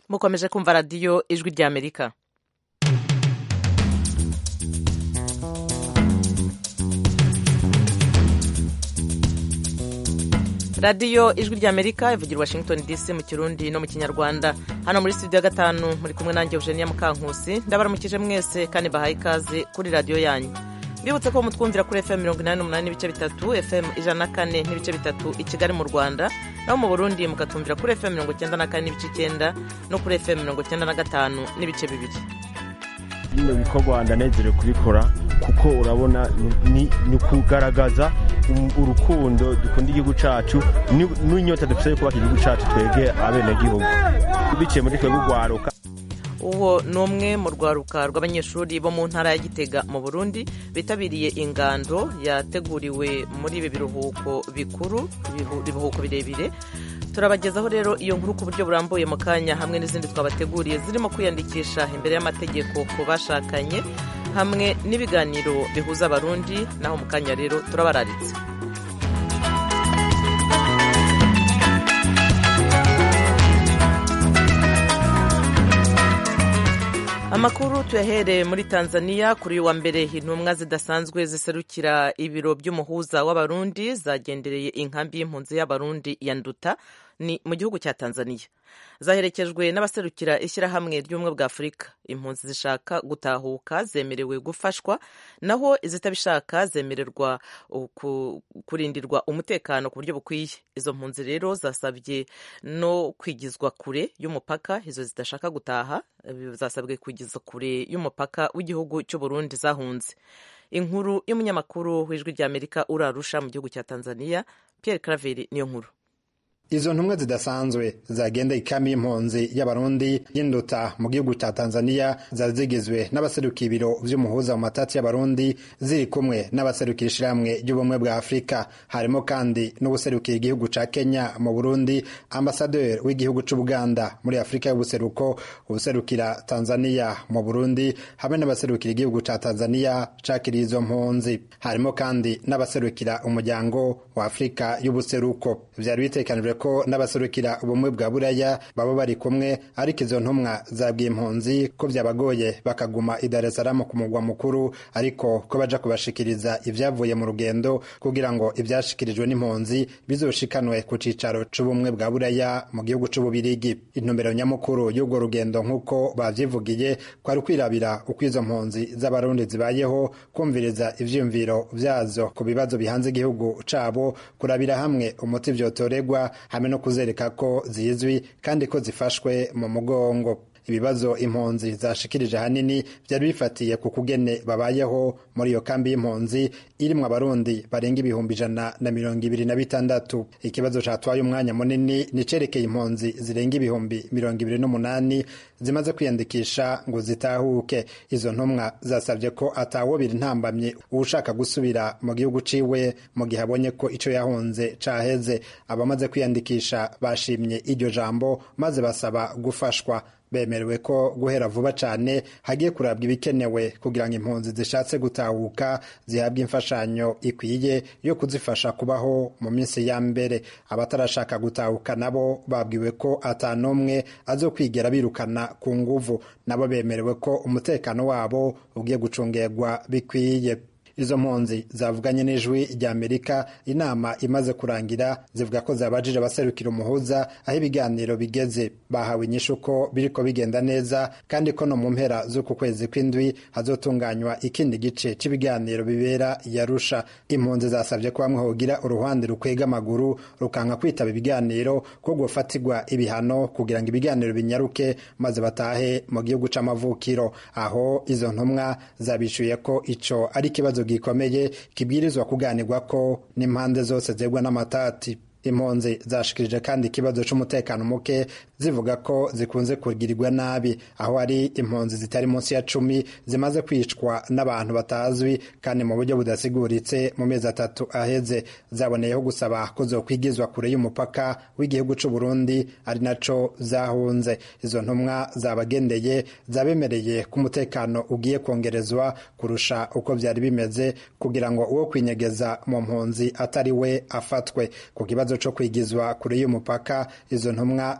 mukomeje kumva radiyo ijwi ry'amerika radiyo ijwi ry'amerika ivugira washington dc mu kirundi no mu kinyarwanda hano muri studio ya gatanu muri kumwe nanjye eugenia mukankusi ndabaramukije mwese kandi bahaye ikaze kuri radiyo yanyu mbibutse ko mutwumvira kuri fm mirongo inani n'umunani n'ibice bitatu fm ijana na kane n'ibice bitatu i kigali mu rwanda naho mu burundi mukatumvira kuri fm mirongo icyenda na kane n'ibice icyenda no kuri fm mirongo icyenda na gatanu n'ibice bibiri bino bikorwa ndanezerewe kubikora kuko urabona ni ukugaragaza urukundo dukunda igihugu cyacu n'inyota dufite yo kubaka igihugu cyacu twebwe abenegihugu biciye muri twebwe urwaruka uwo ni umwe mu rwaruka rw'abanyeshuri bo mu ntara ya gitega mu burundi bitabiriye ingando yateguriwe muri ibi biruhuko bikuru ibiruhuko birebire turabagezaho rero iyo nkuru ku buryo burambuye mu kanya hamwe n'izindi twabateguriye zirimo kwiyandikisha imbere y'amategeko ku bashakanye hamwe n'ibiganiro bihuza abarundi naho mu kanya rero turabararitse amakuru tuyahereye muri tanzania kuri uyu wa mbere intumwa zidasanzwe ziserukira ibiro by'umuhuza w'abarundi zagendereye inkambi y'impunzi y'abarundi ya nduta ni mu gihugu cya tanzania zaherekejwe n'abaserukira ishyirahamwe ry'ubumwe bwa afurika impunzi zishaka gutahuka zemerewe gufashwa naho izitabishaka zemererwa kurindirwa umutekano ku buryo bukwiye izo mpunzi rero zasabye no kwigizwa kure y'umupaka izo zidashaka gutaha zasabwe kwigizwa kure y'umupaka w'igihugu cy'uburundi zahunze inkuru y'umunyamakuru w'ijwi ry'amerika urarusha mu gihugu cya tanzania pierre craveri niyo nkuru izo ntumwa zidasanzwe zagenda ikami y'impunzi y'abarundi y'induta mu gihugu cya tanzania zari zigizwe n'abaserukiye ibiro vy'umuhuza mu matati y'abarundi ziri kumwe n'abaserukira ishirahamwe ry'ubumwe bwa afurika harimo kandi n'ubuserukiye igihugu ca kenya mu burundi ambasaderi w'igihugu c'ubuganda muri afurika y'ubuseruko ubuserukira tanzania mu burundi hamwe n'abaserukira igihugu ca tanzania cakiriye izo mpunzi harimo kandi n'abaserukira umuryango wa afurika y'ubuseruko vyari bitekanijwe ko n'abaserukira ubumwe bwa buraya baba bari kumwe ariko izo ntumwa zabwiye impunzi ko byabagoye bakaguma i Dar es Salaam ku mugwa mukuru ariko ko baja kubashikiriza ibyavuye mu rugendo kugira ngo ibyashikirijwe n'impunzi bizoshikanwe ku cicaro c'ubumwe bwa buraya mu gihugu c'ububirigi intumbero nyamukuru y'urwo rugendo nk'uko bavyivugiye kwari kwirabira uko izo mpunzi z'abarundi zibayeho kumviriza ivyiyumviro vyazo ku bibazo bihanze igihugu cabo kurabira hamwe umuti vyotoregwa hamwe no kuzereka ko zizwi kandi ko zifashwe mu mugongo ibibazo impunzi zashikirije ahanini byari bifatiye ku kugene babayeho muri iyo kambi y'impunzi irimwo abarundi barenga ibihumbi ijana na mirongo ibiri na bitandatu ikibazo catwaye umwanya munini nicerekeye impunzi zirenga ibihumbi mirongo ibiri n'umunani zimaze kwiyandikisha ngo zitahuke izo ntumwa zasabye ko atawobira intambamye uwushaka gusubira mu gihugu ciwe mu gihe abonye ko ico yahunze caheze abamaze kwiyandikisha bashimye iryo jambo maze basaba gufashwa bemerewe ko guhera vuba cyane hagiye kurabwa ibikenewe kugira ngo impunzi zishatse gutahuka zihabwe imfashanyo ikwiye yo kuzifasha kubaho mu minsi ya mbere abatarashaka gutahuka nabo babwiwe ko atanumwe azo kwigera birukana ku nguvu nabo bemerewe ko umutekano wabo ugiye gucungerwa bikwiye izo mpunzi zavuganye n'ijwi rya amerika inama imaze kurangira zivuga ko zabajije abaserukira umuhuza aho ibiganiro bigeze bahawe inyishu ko biriko bigenda neza kandi ko no mu mpera z'uku kwezi kw'indwi hazotunganywa ikindi gice cy'ibiganiro bibera yarusha impunzi zasabye ko bamwe hogira uruhande rukwega amaguru rukanka kwitaba ibiganiro ko gufatirwa ibihano kugira ngo ibiganiro binyaruke maze batahe mu gihugu c'amavukiro aho izo ntumwa zabishuye ko ico ari ikibazo gikomeye kibwirizwa kuganirwa ko n'impande zose zegwa n'amatati impunzi zashikirije kandi ikibazo c'umutekano muke zivuga ko zikunze kugirirwa nabi aho hari impunzi zitari munsi ya cumi zimaze kwicwa n'abantu batazwi kandi mu buryo budasiguritse mu mezi atatu aheze zaboneyeho gusaba ko zokwigizwa kure y'umupaka w'igihugu c'u Burundi ari naco zahunze izo ntumwa zabagendeye zabemereye ko umutekano ugiye kongerezwa kurusha uko vyari bimeze kugira ngo uwo kwinyegeza mu mpunzi atari we afatwe ku kibazo co kwigizwa kure y'umupaka izo ntumwa zababwiye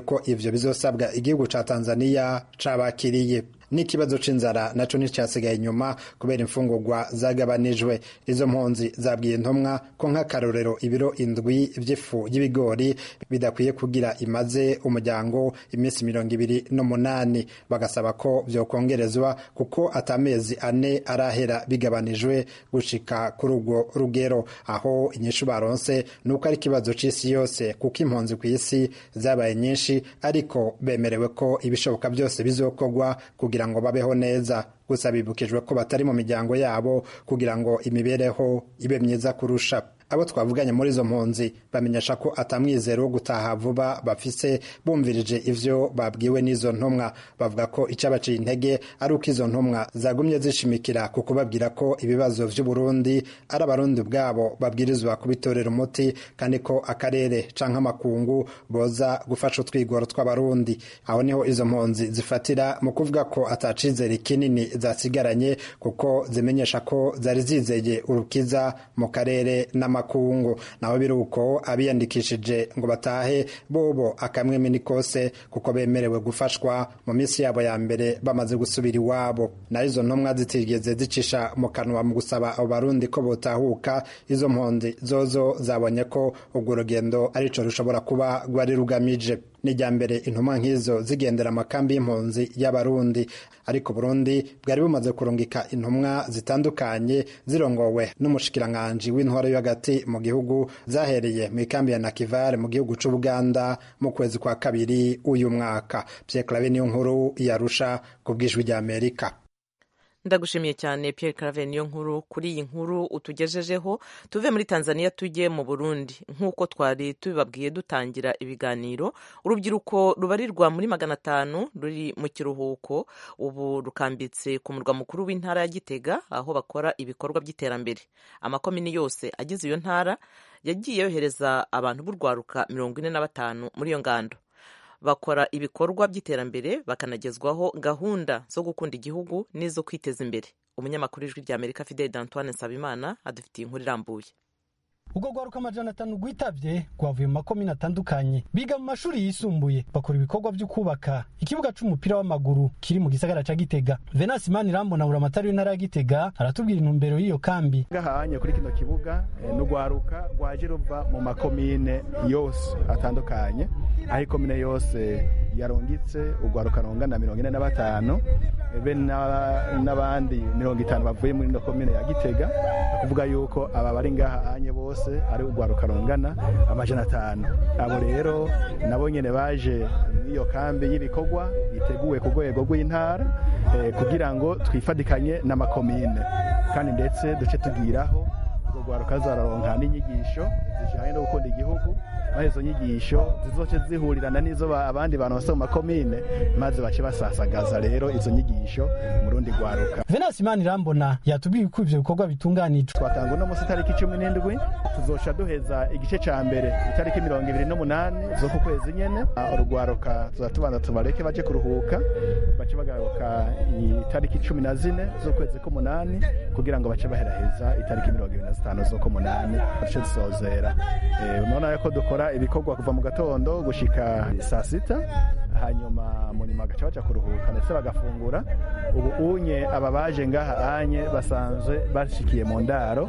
ko ivyo bizosabwa igihugu ca tanzaniya cabakiriye n'ikibazo c'inzara naco nticyasigaye inyuma kubera imfungurwa zagabanijwe izo mpunzi zabwiye intumwa ko nk'akarorero ibiro indwi vy'ifu y'ibigori bidakwiye kugira imaze umuryango iminsi mirongo ibiri n'umunani bagasaba ko vyokongerezwa kuko atamezi ane arahera bigabanijwe gushika kuri urwo rugero aho inyishu baronse nuko ari ikibazo c'isi yose kuko impunzi ku isi zabaye nyinshi ariko bemerewe ko ibishoboka byose bizokorwa kugira ngo babeho neza gusa bibukijwe ko batari mu miryango yabo kugira ngo imibereho ibe myiza kurusha abo twavuganye muri izo mpunzi bamenyesha ko atamwizero wo gutaha vuba bafise bumvirije ivyo babwiwe n'izo ntumwa bavuga ko icabaciye intege ari uko izo ntumwa zagumye zishimikira ku kubabwira ko ibibazo vy'uburundi ari abarundi ubwabo babwirizwa kubitorera umuti kandi ko akarere canke amakungu boza gufasha utwigoro tw'abarundi aho niho izo mpunzi zifatira mu kuvuga ko atacizere kinini zasigaranye kuko zimenyesha ko zari zizeye urukiza mu karere n'amakungu naho biri uko abiyandikishije ngo batahe bobo akamwemi ni kose kuko bemerewe gufashwa mu minsi yabo ya mbere bamaze gusubira iwabo naho izo ntumwa zitigeze zicisha mu kanwa mu gusaba abo barundi ko botahuka izo mpunzi zozo zabonye ko urwo rugendo arico rushobora kuba rwari rugamije n'ijya mbere intumwa nk'izo zigendera amakambi y'impunzi y'abarundi ariko burundi bwari bumaze kurungika intumwa zitandukanye zirongowe n'umushikiranganji w'intwaro yo hagati mu gihugu zahereye mu ikambi ya nakivare mu gihugu c'ubuganda mu kwezi kwa kabiri uyu mwaka pierre clave niyo nkuru yarusha ku bw'ijwi ry'amerika ndagushimiye cyane Pierre Claver niyo nkuru kuri iyi nkuru utugejejeho tuve muri Tanzania tujye mu Burundi nk'uko twari tubibabwiye dutangira ibiganiro urubyiruko rubarirwa muri magana atanu ruri mu kiruhuko ubu rukambitse ku murwa mukuru w'intara ya Gitega aho bakora ibikorwa by'iterambere amakomini yose agize iyo ntara yagiye yohereza abantu b'urwaruka mirongo ine na batanu muri iyo ngando bakora ibikorwa by'iterambere bakanagezwaho gahunda zo gukunda igihugu n'izo kwiteza imbere umunyamakuru w'ijwi rya amerika fideli d'antoine nsabimana adufitiye inkuru irambuye ubwo rwaruka amajana atanu rwitabye rwavuye mu makomine atandukanye biga mu mashuri yisumbuye bakora ibikorwa byo kubaka ikibuga c'umupira w'amaguru kiri mu gisagara ca gitega venasi mani rambona buramatari w'intara ya gitega aratubwira intumbero y'iyo kambi ngahanye kuri kino kibuga ni urwaruka rwaje ruva mu makomine yose atandukanye aho ikomine yose yarungitse urwaruka rungana mirongo ine na batanu be n'abandi mirongo itanu bavuye muri ino komine ya gitega kuvuga yuko aba bari ngahanye bose ari urwaruka rungana amajana atanu abo rero nabo nyine baje iyo kambi y'ibikorwa iteguwe ku rwego rw'intara kugira ngo twifatikanye n'amakomine kandi ndetse duce tugiraho urwo rwaruka zararonka n'inyigisho zijyanye no gukunda igihugu maze izo nyigisho zizoce zihurirana n'izo abandi bantu bose mu makomine maze bace basasagaza rero izo nyigisho mu rundi rwaruka venasi imana irambona yatubwiye uko ivyo bikorwa bitunganijwe twatanga uno munsi itariki cumi n'indwi tuzoca duheza igice ca mbere itariki mirongo ibiri n'umunani zo ku kwezi nyene urugwaruka tuza tubanza tubareke baje kuruhuka bace bagaruka itariki cumi na zine z'ukwezi k'umunani kugira ngo bace baheraheza itariki mirongo ibiri na zitanu z'ukumunani bace dusozera mubona ko dukora ibikorwa kuva mu gatondo gushika saa sita hanyuma mu nyuma bagaca baja kuruhuka ndetse bagafungura ubu unye aba baje ngaha anye basanzwe bashikiye mu ndaro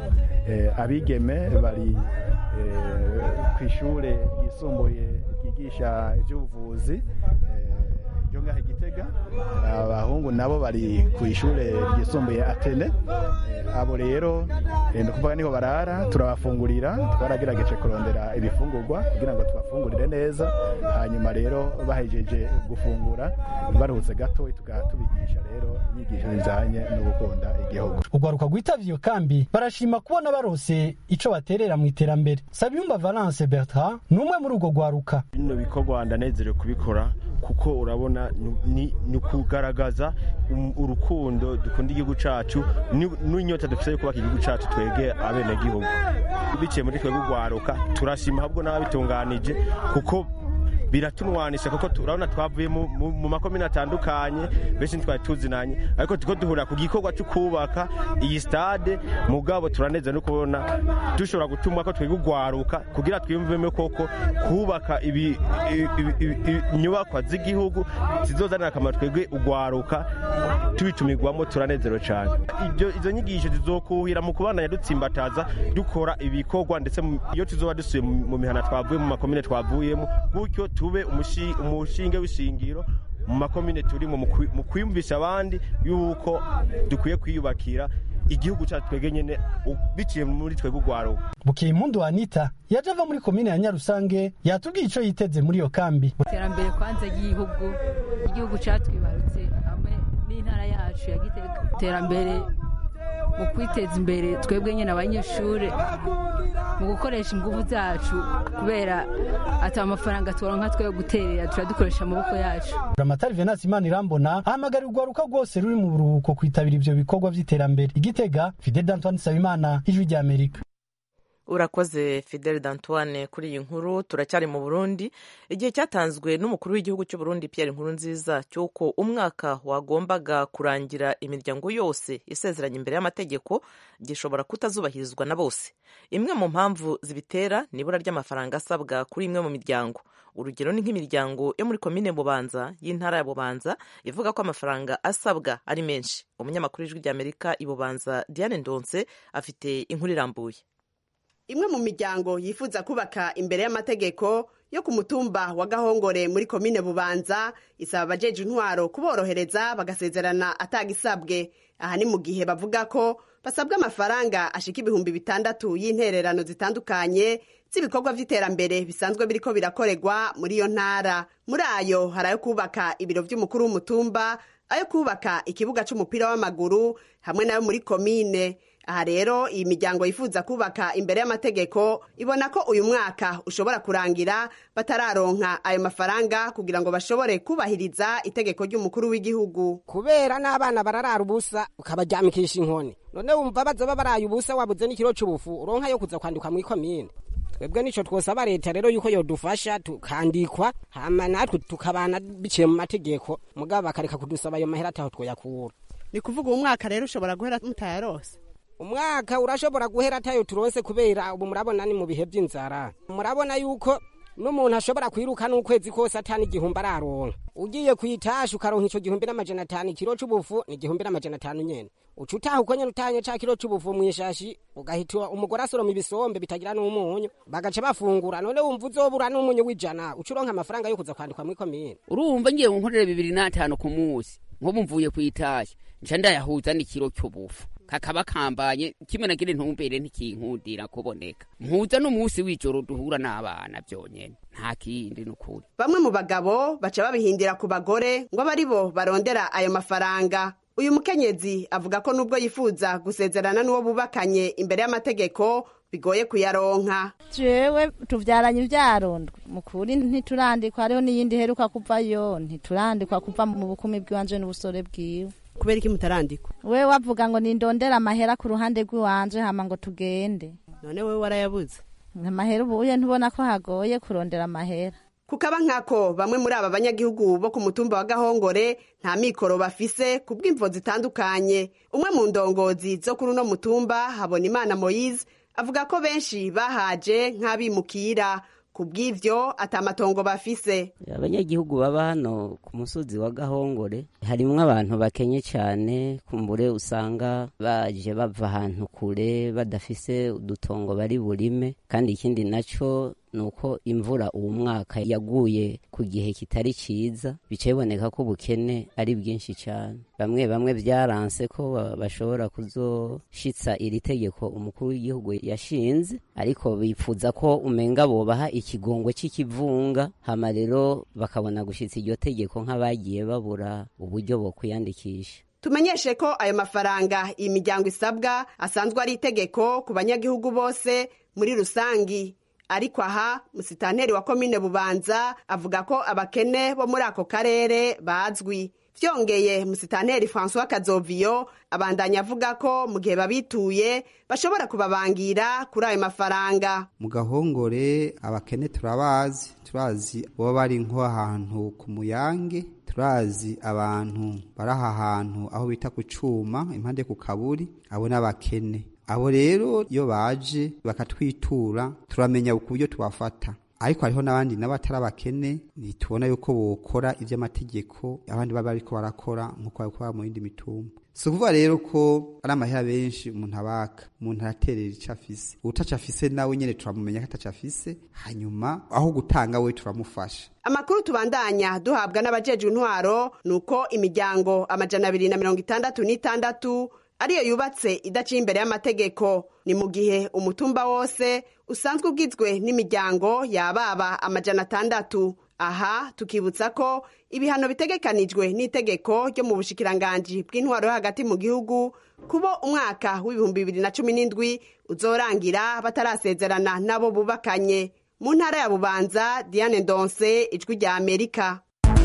abigeme bari ku ishure ryisumbuye ryigisha iby'ubuvuzi ryo ngaha igitega abahungu nabo bari ku ishure ryisumbuye atene abo rero ni ukuvuga niho barara turabafungurira twaragerageje kurondera ibifungurwa kugira ngo tubafungurire neza hanyuma rero bahejeje gufungura baruhutse gato tukaba tubigisha rero inyigisho zijyanye no gukunda igihugu urwaruka rwitabye iyo kambi barashima kubona barose ico baterera mu iterambere sabiyumba valence bertrand ni umwe muri urwo rwaruka bino bikorwa ndanezerewe kubikora kuko urabona ni ukugaragaza urukundo dukunda igihugu cyacu n'inyota dufite yo kubaka igihugu cyacu twege abenegihugu biciye muri twebwe urwaruka turashima ahubwo n'ababitunganije kuko biratunwanisha kuko turabona twavuye mu- mu mu makomine atandukanye benshi ntitwari tuzinanye ariko turiko duhurira ku gikorwa cyo kubaka iyi stade mugabo turaneza no kubona dushobora gutuma ko twiga ugwaruka kugira twiyumvemo koko kubaka ibi- ibi- ibi- ibi- inyubakwa z'igihugu zizozanira akamaro twebwe ugwaruka tubitumirwamo turanezerewe cyane ibyo izo nyigisho zizokuhira mu kubandanya dutsimbataza dukora ibikorwa ndetse mu- iyo tuzoba dusuye mu mu mihana twavuye mu makomine twavuyemo gutyo tube umushi- umushinge w'ishingiro mu makomine turimo mu kwi- mu kwiyumvisha abandi yuko dukwiye kwiyubakira igihugu cyacu twebwe nyene u- biciye muri twebwe ugwaruka bukeye impundu anita yaje ava muri komine ya nyarusange yatubwiye ico yiteze muri iyo kambi iterambere kwanza ry'igihugu igihugu cyatwibarutse hamwe n'intara yacu ya gitega iterambere mu kwiteza imbere twebwe nyine abanyeshuri mu gukoresha ingufu zacu kubera ati amafaranga turonka twe yo guterera turadukoresha amaboko yacu buramatari venasi imana irambona ahamagarira urwaruka rwose ruri mu buruhuko kwitabira ivyo bikorwa vy'iterambere igitega fidel d'antoine nsabimana ijwi rya amerika urakoze fidel d'antoine kuri iyi nkuru turacyari mu burundi igihe cyatanzwe n'umukuru w'igihugu cy'u burundi pierre nkurunziza cy'uko umwaka wagombaga kurangira imiryango yose isezeranye imbere y'amategeko gishobora kutazubahirizwa na bose imwe mu mpamvu zibitera ni ibura ry'amafaranga asabwa kuri imwe mu miryango urugero ni nk'imiryango yo muri komine bubanza y'intara ya bubanza ivuga ko amafaranga asabwa ari menshi umunyamakuru w'ijwi ry'amerika i bubanza diane ndonse afite inkuru irambuye imwe mu miryango yifuza kubaka imbere y'amategeko yo ku mutumba wa gahongore muri komine bubanza isaba abajeje intwaro kuborohereza bagasezerana atagisabwe aha ni mu gihe bavuga ko basabwa amafaranga ashika ibihumbi bitandatu y'intererano zitandukanye z'ibikorwa vy'iterambere bisanzwe biriko birakorerwa muri iyo ntara muri ayo hari ayo kubaka ibiro vy'umukuru w'umutumba ayo kubaka ikibuga c'umupira w'amaguru hamwe nayo muri komine aha rero iyi miryango yifuza kubaka imbere y'amategeko ibona ko uyu mwaka ushobora kurangira batararonka ayo mafaranga kugira ngo bashobore kubahiriza itegeko ry'umukuru w'igihugu kubera n'abana bararara ubusa ukabaryamikisha inkoni none wumva bazoba baraye ubusa wabuze n'ikiro c'ubufu uronka yo kuza kwandikwa muri komine twebwe nico twosaba leta rero yuko yodufasha tukandikwa hama natwe tukabana biciye mu mategeko mugabo bakareka kudusaba ayo mahera ataho twoyakura ni kuvuga uwo mwaka rero ushobora guhera mutayarose umwaka urashobora guhera atayo turonse kubera ubu murabona ni mu bihe by'inzara murabona yuko n'umuntu ashobora kwiruka n'ukwezi kose atani igihumbi araronka ugiye kwitasha ukaronka ico gihumbi n'amajana atanu ikiro c'ubufu ni igihumbi n'amajana atanu nyene uca utaha uko nyene utanye ca kiro c'ubufu mw'ishashi ugahita umugore asoroma ibisombe bitagira n'umunyu bagaca bafungura none wumva uzobura n'umunyu w'ijana uca uronka amafaranga yo kuza kwandikwa muri komine urumva ngiye nkorera bibiri n'atanu ku munsi nk'ubu mvuye kw'itasha nca ndayahuza n'ikiro cy'ubufu kakaba kambanye kimwe na kiri ntumbere ntikinkundira kuboneka mpuza n'umunsi w'ijoro duhura n'abana byonyene nta kindi n'ukuri bamwe mu bagabo baca babihindira ku bagore ngo abe ari bo barondera ayo mafaranga uyu mukenyezi avuga ko nubwo yifuza gusezerana n'uwo bubakanye imbere y'amategeko bigoye kuyaronka jewe tuvyaranye ivyarondwe mukuri ntiturandikwa hariho n'iyindi heruka kuvayo ntiturandikwa kuva mu bukumi bw'iwanje n'ubusore bwiwe kubera iki mutarandikwa we wavuga ngo nindondera amahera ku ruhande rw'iwanje hama ngo tugende none wewe warayabuze amahera ubuye ntubona ko hagoye kurondera amahera kukaba nkako bamwe muri aba banyagihugu bo ku mutumba wa gahongore nta mikoro bafise ku bw'imvo zitandukanye umwe mu ndongozi zo kuri uno mutumba habona imana moyize avuga ko benshi bahaje nk'abimukira ku bw'ivyo atamatongo bafise abanyagihugu baba hano ku musozi wa gahongore harimwo abantu bakenye cyane kumbure usanga baje bava ahantu kure badafise udutongo bari burime kandi ikindi naco nuko imvura uwo mwaka yaguye ku gihe kitari ciza bica biboneka ko ubukene ari bwinshi cyane bamwe bamwe byaranse ko bashobora kuzoshitsa iri tegeko umukuru w'igihugu yashinze ariko bipfuza ko umenga bobaha ikigongwe c'ikivunga hama rero bakabona gushitsa iryo tegeko nk'abagiye babura uburyo bwo kwiyandikisha tumenyeshe ko ayo mafaranga iyi miryango isabwa asanzwe ari itegeko ku banyagihugu bose muri rusangi ariko aha musitanteri wa komine bubanza avuga ko abakene bo muri ako karere bazwi vyongeye musitanteri francois kazoviyo abandanya avuga ko mu gihe babituye bashobora kubabangira kuri ayo mafaranga mu gahongore abakene turabazi turazi baba bari nko ahantu ku muyange turazi abantu bari aha hantu aho bita ku cuma impande ku kaburi abo n'abakene abo rero iyo baje bakatwitura turamenya ku buryo tubafata ariko hariho n'abandi nabo atari abakene ntitubona yuko bokora iby'amategeko abandi baba bariko barakora nk'uko babikora mu yindi mitumba si ukuvuga rero ko ari amahera benshi umuntu abaka umuntu araterera icyo afise utaco afise nawe nyene turamumenya ko ataco afise hanyuma aho gutanga we turamufasha amakuru tubandanya duhabwa n'abajejwe intwaro ni uko imiryango amajana abiri na mirongo itandatu n'itandatu ariyo yubatse idaciye imbere y'amategeko ni mu gihe umutumba wose usanzwe ugizwe n'imiryango yababa amajana atandatu aha tukibutsa ko ibihano bitegekanijwe n'itegeko ryo mu bushikiranganji bw'intwaro yo hagati mu gihugu kubo umwaka w'ibihumbi bibiri na cumi n'indwi uzorangira batarasezerana n'abo bubakanye mu ntara ya bubanza diane ndonse ijwi rya amerika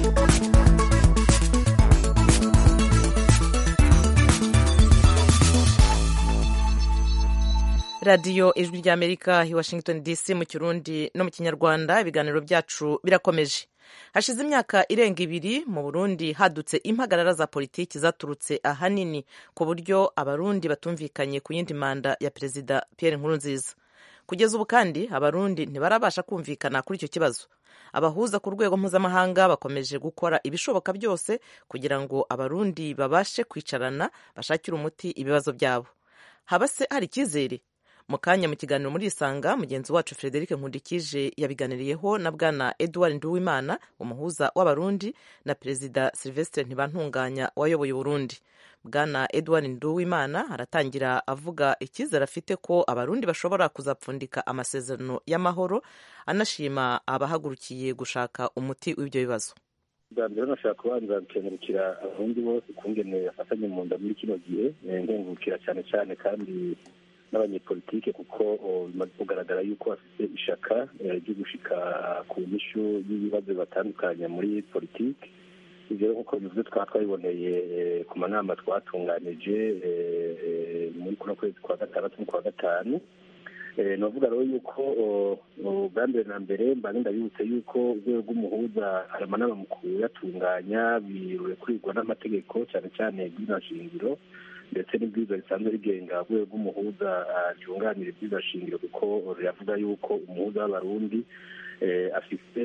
radiyo ijwi rya amerika i washington dc mu kirundi no mu kinyarwanda ibiganiro byacu birakomeje hashize imyaka irenga ibiri mu burundi hadutse impagarara za politiki zaturutse ahanini ku buryo abarundi batumvikanye ku yindi manda ya perezida pierre nkurunziza kugeza ubu kandi abarundi ntibarabasha kumvikana kuri icyo kibazo abahuza ku rwego mpuzamahanga bakomeje gukora ibishoboka byose kugira ngo abarundi babashe kwicarana bashakire umuti ibibazo byabo haba se hari icyizere mu kanya mu kiganiro muri isanga mugenzi wacu frederic nkundikije yabiganiriyeho na bwana edouard nduwimana umuhuza w'abarundi na perezida sylvestre ntibantunganya wayoboye uburundi bwana edouard nduwimana aratangira avuga icyizere afite ko abarundi bashobora kuzapfundika amasezerano y'amahoro anashima abahagurukiye gushaka umuti w'ibyo bibazo bwa mbere nashaka kubanza gukengurukira abarundi bose ukungene bafatanye mu nda muri kino gihe nkengurukira cyane cyane kandi n'abanyepolitike kuko bimaze kugaragara yuko bafite ishaka ryo gushika ku nyishu y'ibibazo batandukanye muri politiki ibyo rero nk'uko bivuze twaba twabiboneye ku manama twatunganije muri kuno kwezi kwa gatandatu n'ukwa gatanu ni ukuvuga rero yuko bwa mbere na mbere mbanza ndabibutse yuko urwego rw'umuhuza hari amanama mu kuyatunganya birekurirwa n'amategeko cyane cyane shingiro ndetse n'ibwiza risanzwe rigenga urwego rw'umuhuza ryunganira ibwiza shingiro kuko riravuga yuko umuhuza w'abarundi afise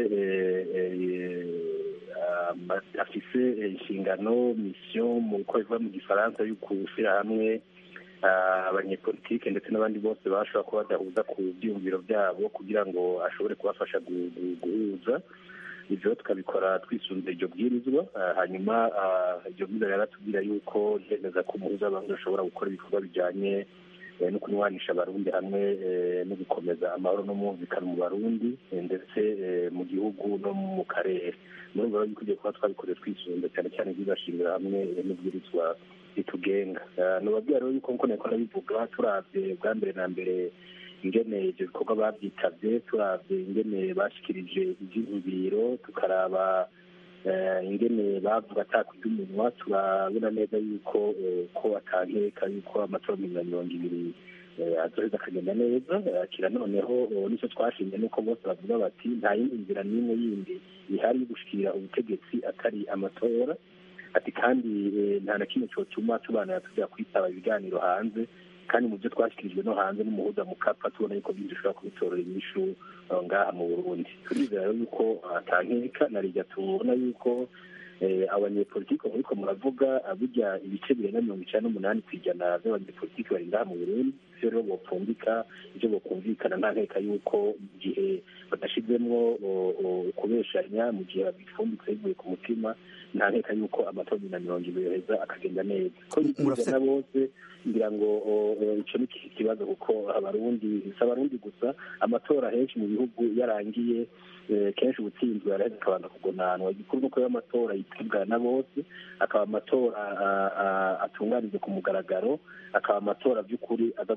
afise inshingano misiyo mu uko biva mu gifaransa yo gushyira hamwe abanyepolitike ndetse n'abandi bose bashobora kuba badahuza ku byiyumviro byabo kugira ngo ashobore kubafasha guhuza ibyo tukabikora twisunze iryo bwirizwa hanyuma iryo bwirizwa riratubwira yuko ryemeza ko umuhuza w'abantu ashobora gukora ibikorwa bijyanye no kunywanisha abarundi hamwe no gukomeza amahoro n'umwumvikano mu barundi ndetse mu gihugu no mu karere muri ubwo rero tugiye kuba twabikoreye twisunze cyane cyane byibashingira hamwe n'ubwirizwa ritugenga nubabwira rero yuko nkuko nako nabivuga turabye bwa mbere na mbere ingene ibyo bikorwa babyitabye turabye ingene bashikirije ibyiyumviro tukaraba ingene bavuga atakurya umunwa turabona neza yuko ko atankeka yuko amatora mirongo mirongo ibiri azoheza akagenda neza kira noneho nicyo twashimye nuko bose bavuga bati nta yindi nzira n'imwe yindi ihari yo gushikira ubutegetsi atari amatora ati kandi nta na kimwe cyotuma tubanira tujya kwitaba ibiganiro hanze kandi mu byo twashyikirijwe no hanze n'umuhuza mu kapa tubona yuko byinshi dushobora kubitorera inyishu ngaha mu burundi turizera rero yuko atankeka na rijya tubona yuko abanyepolitike muriko muravuga burya ibice birenga mirongo icyenda n'umunani ku ijana by'abanyepolitike bari ngaha mu burundi ivyo rero bopfundika ivyo bokumvikana nta nkeka yuko mu gihe badashizemwo ukubeshanya mu gihe babipfunditse bivuye ku mutima nta nkeka yuko amatora na mirongo ibiri yoheza akagenda neza ko bikizana bose ngira ngo ico ni ikibazo kuko abarundi si abarundi gusa amatora henshi mu bihugu yarangiye kenshi ubutsinzwe araheza akabanza kugonanwa igikuru nuko yo amatora yitabwa na bose akaba amatora atunganijwe ku mugaragaro akaba amatora by'ukuri aza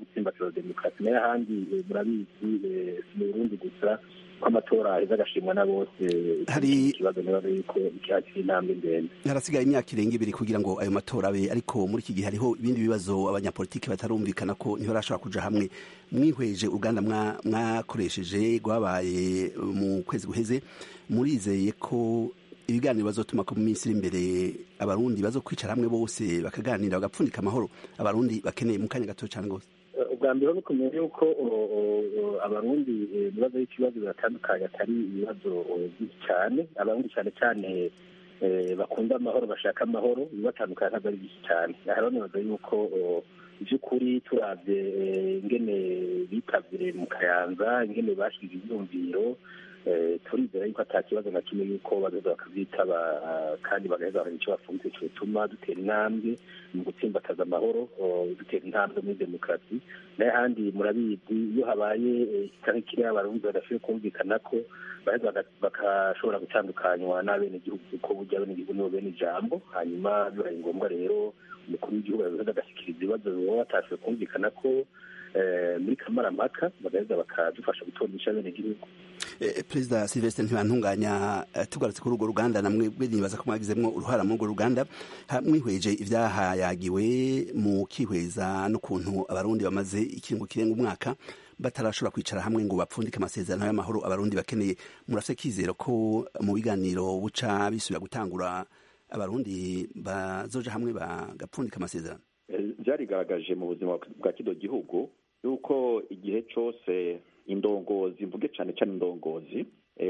gutsimbataza demokarasi nayo ahandi murabizi si mu burundi gusa ko amatora aheza agashimwa na bose hari ikibazo nibaza yuko icyakiri intambwe ndende harasigaye imyaka irenga ibiri kugira ngo ayo matora abe ariko muri iki gihe hariho ibindi bibazo abanyapolitiki batarumvikana ko niho barashobora kuja hamwe mwihweje uruganda mwakoresheje rwabaye mu kwezi guheze murizeye ko ibiganiro bazotuma ko mu minsi iri imbere abarundi bazo kwicara hamwe bose bakaganira bagapfundika amahoro abarundi bakeneye mu kanya gato cyane rwose ubwa mbere ni kumenya yuko abarundi ibibazo y'ikibazo biratandukanye atari ibibazo byinshi cyane abarundi cyane cyane bakunda amahoro bashaka amahoro bibatandukanye ntabwo ari byinshi cyane aha rero nibaza yuko by'ukuri turabye ingene bitabye mu kayanza ingene bashize ibyumviro turizera yuko ata kibazo na kimwe yuko bagaheza bakabyitaba kandi bagaheza bakagira icyo bafunze cyotuma dutera intambwe mu gutsimbataza amahoro dutera intambwe muri demokarasi nayo ahandi murabizi iyo habaye ikitari kiriya abarundi badashoboye kumvikana ko baheza bagashobora gutandukanywa n'abenegihugu kuko burya abenegihugu nibo bene ijambo hanyuma bibaye ngombwa rero umukuru w'igihugu yagaheza agashyikiriza ibibazo baba batashoboye kumvikana ko muri kamarampaka bagaheza bakadufasha gutondesha abenegihugu perezida silvestre ntibantunganya tugarutse kuri urwo ruganda namwe nibaza ko mwagizemo uruhara muri urwo ruganda mwihweje ibyahayagiwe mu kihweza n'ukuntu abarundi bamaze ikiringo kirenga umwaka batarashobora kwicara hamwe ngo bapfundike amasezerano y'amahoro abarundi bakeneye murafite kizero ko mu biganiro buca bisubira gutangura abarundi bazoja hamwe bagapfundika amasezerano byarigaragaje mu buzima bwa kino gihugu yuko igihe cyose indongozi mvuge cyane cyane indongozi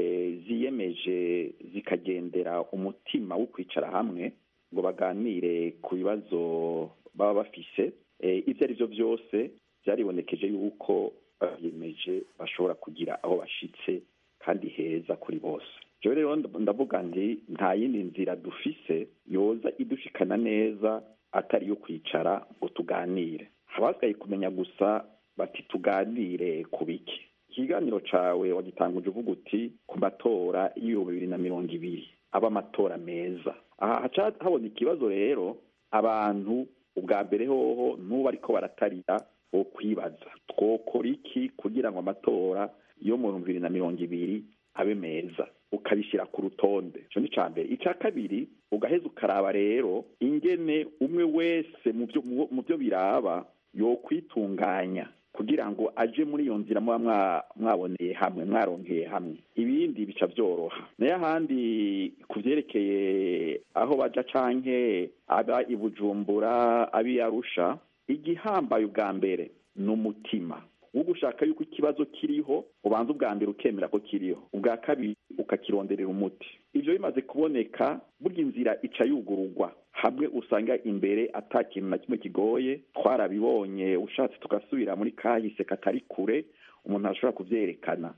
ziyemeje zikagendera umutima wo kwicara hamwe ngo baganire ku bibazo baba bafise ibyo ari byo byose byaribonekeje yuko biyemeje bashobora kugira aho bashitse kandi heza kuri bose rero rero ndavuga nti nta yindi nzira dufise yoza idushikana neza atari iyo kwicara ngo tuganire habasigaye kumenya gusa bati tuganire ku biki ikiganiro cawe wagitanguje uvuga uti ku matora y'ibihumbi bibiri na mirongo ibiri aba amatora meza aha haca habona ikibazo rero abantu ubwa mbere hoho n'ubu ariko baratarira wo kwibaza twokora iki kugira ngo amatora yo mu bihumbi bibiri na mirongo ibiri abe meza ukabishyira ku rutonde icyo ni icya mbere icya kabiri ugaheza ukaraba rero ingene umwe wese mu byo biraba yokwitunganya kugira ngo aje muri iyo nzira muba mwaboneye hamwe mwarongeye hamwe ibindi bica byoroha nayo ahandi ku byerekeye aho baja canke aba i bujumbura abi arusha igihambaye ubwa mbere ni umutima wo gushaka yuko ikibazo kiriho ubanza ubwa mbere ukemera ko kiriho ubwa kabiri ukakironderera umuti ibyo bimaze kuboneka burya inzira ica yugururwa hamwe usanga imbere ata kintu na kimwe kigoye twarabibonye ushatse tugasubira muri kahise katari kure umuntu ashobora kubyerekana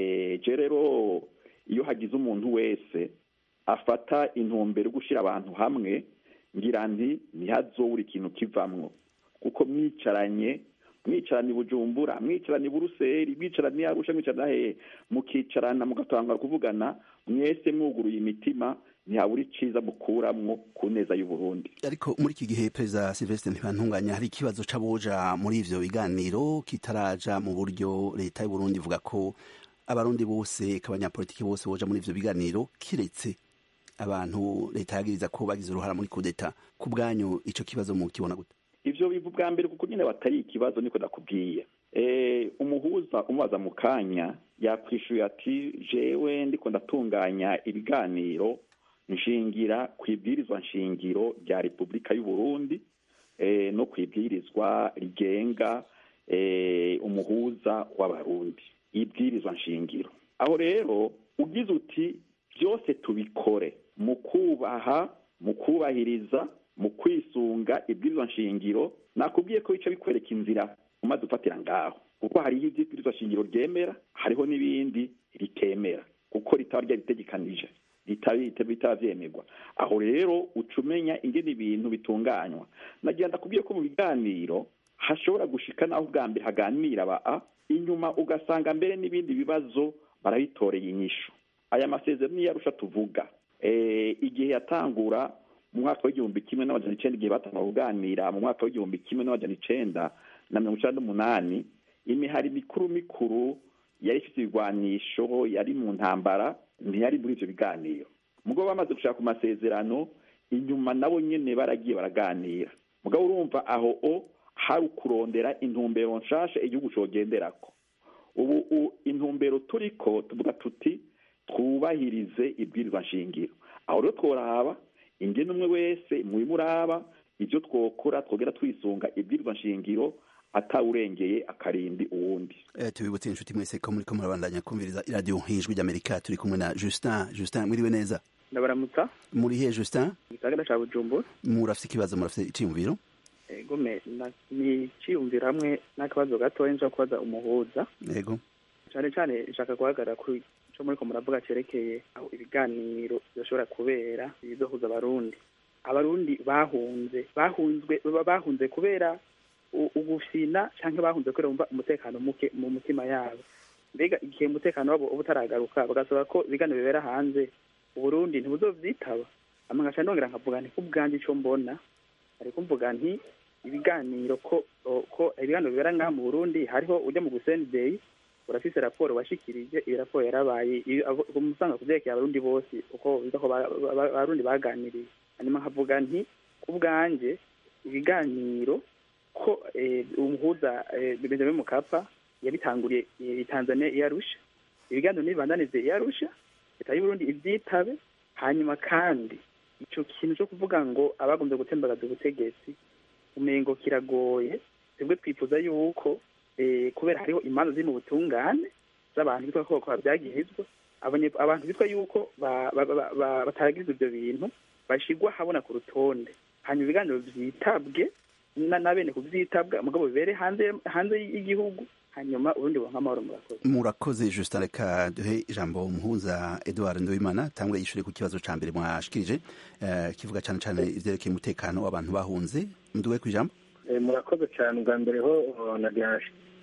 je rero iyo hagize umuntu wese afata intumbero yo gushyira abantu hamwe ngira nti ntihazobura ikintu kivamwo kuko mwicaranye mwicarana bujumbura mwicarana buruseli mwicarana arusha mwicarana hehe mukicarana mugatangara kuvugana mwese mwuguruye imitima ntihabura iciza mukuramwo ku neza y'uburundi ariko muri iki gihe perezida silvestre ntibantunganya hari ikibazo c'aboja muri ivyo biganiro kitaraja mu buryo leta y'uburundi ivuga ko abarundi bose abanyapolitiki bose boja muri ivyo biganiro kiretse abantu leta yagiriza ko bagize uruhara muri kudeta ku bwanyu ico kibazo mukibona gute ivyo biva bwa mbere kuko nyine batari ikibazo niko nakubwiye umuhuza umubaza mu kanya yakwishuye ati jewe ndiko ndatunganya ibiganiro nshingira ku ibwirizwa nshingiro rya repubulika y'u Burundi no ku ibwirizwa rigenga umuhuza w'abarundi ibwirizwa nshingiro aho rero ugize uti byose tubikore mu kubaha mu kubahiriza mu kwisunga ibwirizwa nshingiro nakubwiye ko bica bikwereka inzira umaze ufatira ngaho kuko hariho ibwirizwa nshingiro ryemera hariho n'ibindi ritemera kuko ritaba ryaritegekanije bitaba byemerwa aho rero uca umenya ingene ibintu bitunganywa nagira ndakubwiye ko mu biganiro hashobora gushika naho ubwa mbere haganira ba inyuma ugasanga mbere n'ibindi bibazo barabitoreye inyishu aya masezerano niyo arusha tuvuga igihe yatangura mu mwaka w'igihumbi kimwe n'amajana icenda igihe batangura kuganira mu mwaka w'igihumbi kimwe n'amajana icenda na mirongo icenda n'umunani imihari mikuru mikuru yari ifite ibigwanisho yari mu ntambara ntiyari muri ivyo biganiro mugabo bamaze gushaka ku masezerano inyuma nabo nyene baragiye baraganira mugabo urumva aho o hari ukurondera intumbero nshasha igihugu cogenderako ubu intumbero turiko tuvuga tuti twubahirize ibwirizwa nshingiro aho rero tworaba ingene umwe wese mwimuraba ivyo twokora twogera twisunga ibwirizwa nshingiro atawurengeye akarindi uwundi eh tubibutse inshuti mwese ko muri ko murabandanya kumviriza iradiyo nk'ijwi ry'amerika turi kumwe na justin justin mwiriwe neza ndabaramutsa muri he justin gisagara ca bujumbura murafite ikibazo murafite iciyumviro egome ni iciyumviro hamwe n'akabazo gatoya nja kubaza umuhuza yego cane cane nshaka guhagarara kuri ico muriko muravuga cerekeye aho ibiganiro byoshobora kubera bizohuza abarundi abarundi bahunze bahunzwe bahunze kubera ugufina canke bahunze kubera bumva umutekano muke mu mutima yabo mbega igihe umutekano wabo uba utaragaruka bagasaba ko ibiganiro bibera hanze uburundi ntibuzovyitaba ama nkaca ndongera nkavuga nti kubwanje ico mbona ariko mvuga nti ibiganiro ko ko ibiganiro bibera ngaha mu burundi hariho ujya mu gusendey urafise raporo washikirije iyo raporo yarabaye umusanga kuvyerekeye abarundi bose uko biza ko abarundi baganiriye hanyuma nkavuga nti kubwanje ibiganiro ko umuhuza benjamin mukapa yabitanguriye tanzania iyarusha ibiganiro n'ibibandanize iyarusha leta y'uburundi ivyitabe hanyuma kandi ico kintu co kuvuga ngo abagombye gutembagaza ubutegetsi umengo kiragoye twebwe twifuza yuko kubera hariho imanza ziri mu butungane z'abantu bitwa ko babyagirizwa abantu bitwa yuko bataragirizwa ivyo bintu bashigwa habona ku rutonde hanyuma ibiganiro vyitabwe na bene kuvyitabwa mugabo bibere hanze hanze y'igihugu hanyuma urundi buronka amahoro murakoze murakoze justin reka duhe ijambo umuhuza edouard nduwimana tangure yishure ku kibazo ca mbere mwashikirije uh, kivuga cane cane ivyerekeye umutekano w'abantu bahunze nduwe ku ijambo murakoze cyane ubwa mbere ho nagira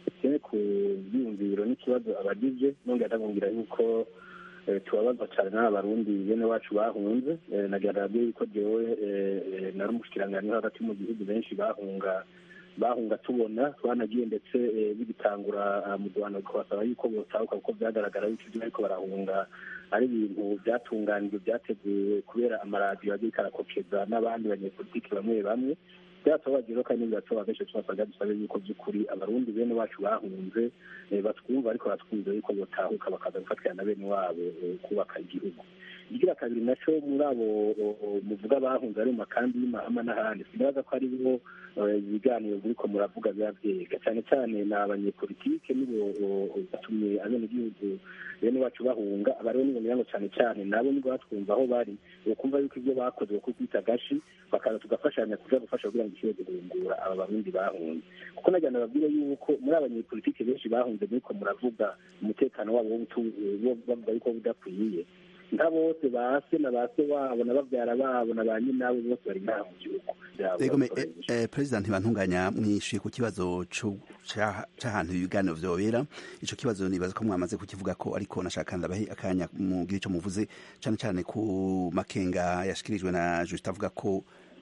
ku byiyumviro n'ikibazo abagize nongera ndababwira yuko tubabaza cyane n'abarundi bene wacu bahunze nagira radiyo yuko jewe nari umushikiranganji hagati mu gihugu benshi bahunga bahunga tubona twanagiye ndetse bigitangura mu rwanda kubasaba yuko botahuka kuko byagaragara yuko ibyo bariko barahunga ari ibintu byatunganijwe byateguwe kubera amaradiyo agiye karakokeza n'abandi banyepolitiki bamwe bamwe byatubabaje kandi biratuba benshi tubasabwa dusabe yuko by'ukuri abarundi bene wacu bahunze batwumva ariko batwumva yuko botahuka bakaza gufatira na bene wabo kubaka igihugu igira kabiri naco muri abo muvuga bahunze ari mu makambi y'imahama n'ahandi sinabaza ko ari bo ibiganiro buriko muravuga biba vyega cyane cyane ni abanyepolitike nibo batumye abenegihugu bene wacu bahunga abariho nibonera ngo cyane cyane nabo nibwo batwumva aho bari ukumva yuko ibyo bakoze bako kwita gashi bakaza tugafashanya kuja gufasha kugira ngo ishobore guhungura aba barundi bahunze kuko nagira nababwire yuko muri abanyepolitike benshi bahunze muriko muravuga umutekano wabo bavuga yuko budakwiye nka bose base na base wabo na bavyara babo na ba nyinabo bose bari ngaha mu gihugu Ego President Ntibantunganya mwishuye ku kibazo c'ahantu ibiganiro vyobera ico kibazo nibaza ko mwamaze kukivuga ko ariko nashaka ndabahe akanya mugira ico muvuze cane cane ku makenga yashikirijwe na Just avuga ko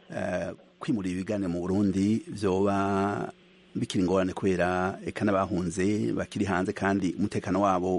kwimura ibiganiro mu Burundi vyoba bikiri ingorane kubera eka n'abahunze bakiri hanze kandi umutekano wabo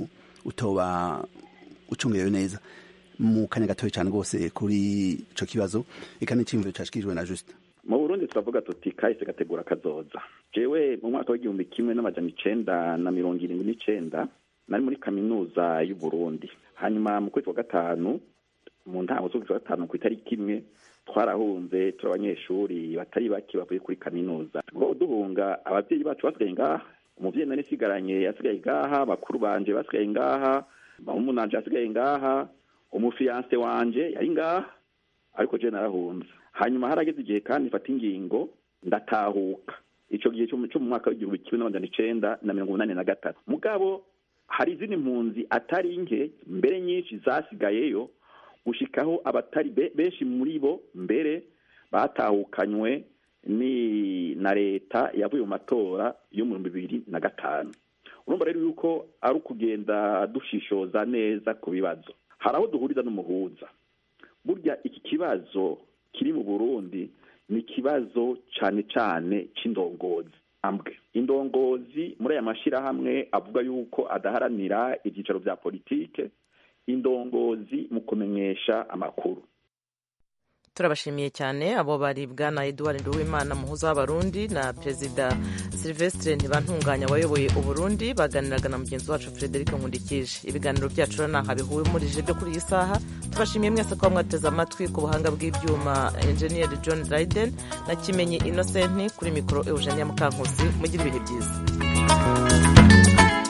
utoba ucungerewe neza mu kanya gatoya cyane rwose kuri ico kibazo eka n'iciyumviro cashikirijwe na Just mu Burundi turavuga tuti kahise gategura kazoza jewe mu mwaka w'igihumbi kimwe n'amajana icenda na mirongo irindwi n'icenda nari muri kaminuza y'u Burundi hanyuma mu kwezi kwa gatanu mu ntango z'ukwezi kwa gatanu ku itariki imwe twarahunze turi abanyeshuri batari bake bavuye kuri kaminuza ngo duhunga abavyeyi bacu basigaye ngaha umuvyeyi nari sigaranye yasigaye ngaha bakuru banje basigaye ngaha umunanje asigaye ngaha umufiyanse wanje yari ngaha ariko je narahunze hanyuma harageze igihe kandi mfata ingingo ndatahuka ico gihe cyo mu mwaka w'igihumbi kimwe n'amajana icenda na mirongo umunani na gatatu mugabo hari izindi mpunzi atari nke mbere nyinshi zasigayeyo gushikaho abatari benshi muri bo mbere batahukanywe ni na leta yavuye mu matora yo mu bibiri na gatanu urumva rero yuko ari ukugenda dushishoza neza ku bibazo hari aho duhuriza n'umuhuza burya iki kibazo kiri mu burundi ni ikibazo cyane cyane cy'indongozi ambwe indongozi muri aya mashyirahamwe avuga yuko adaharanira ibyicaro bya politike indongozi mu kumenyesha amakuru turabashimiye cyane abo bari bwana eduard nduwimana muhuza w'abarundi na perezida silvestre ntibantunganya wayoboye uburundi baganiraga na mugenzi wacu frederic nkundikije ibiganiro byacu rero ntaho bihumurije byo kuri iyi saha tubashimiye mwese kuba mwateze amatwi ku buhanga bw'ibyuma enjeniyeri john dryden na kimenyi innocent kuri mikoro eugenia mukankusi mugire ibihe byiza